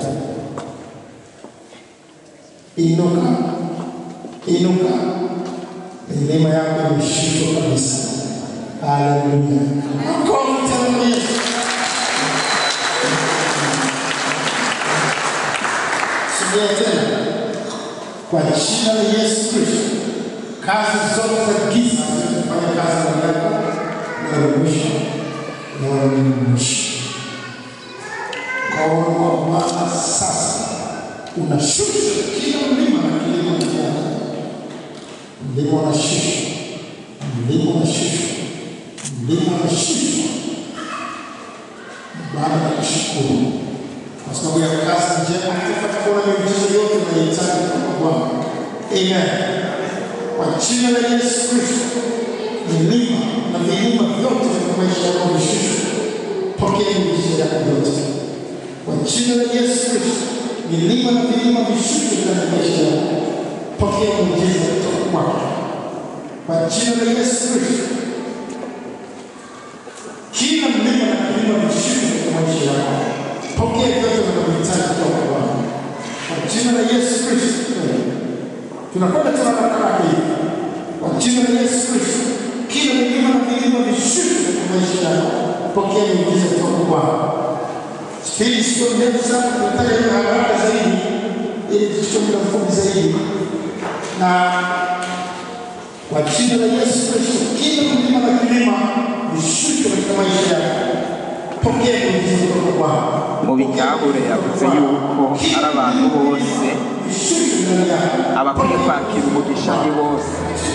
Inuka, inuka, neema yako imeshushwa kabisa. Haleluya! Makofi tena kwa Yesu. Sogea tena kwa jina la Yesu Kristo, kazi zote za giza zinafanya kazi ndani yako na mwisho na mwisho. Mkono wa Bwana sasa unashusha kila mlima na kilima chako. Mlima unashusha, mlima unashusha, mlima unashusha. Baba nakushukuru kwa sababu ya kazi njema tutapata kuona miujiza yote unayohitaji kutoka Bwana. Amen. Kwa jina la Yesu Kristo, milima na vilima vyote vya maisha yako vishushwe. Pokea miujiza yako yote. Kwa jina la Yesu Kristo, milima na vilima vishushwe ndani ya maisha yako. Pokea miujiza kutoka kwake. Kwa jina la Yesu Kristo, kila mlima na kilima vishushwe katika maisha yako. Pokea vyote vinavyohitaji kutoka kwa Bwana. Kwa jina la Yesu Kristo. Tunakwenda tena na baraka hii. Kwa jina la Yesu Kristo. Kila milima na vilima vishuke katika maisha yako. Pokea miujiza kutoka kwa Bwana. Spidi sio ndefu sana, tunataka iwe haraka zaidi ili tuchukue muda mfupi zaidi. Na kwa jina la Yesu Kristo, kila milima na kilima vishuke katika maisha yako. Pokea miujiza kutoka kwa Bwana. mu bigahure yavuze yuko ari abantu bose abakwiye kwakira umugisha ni bose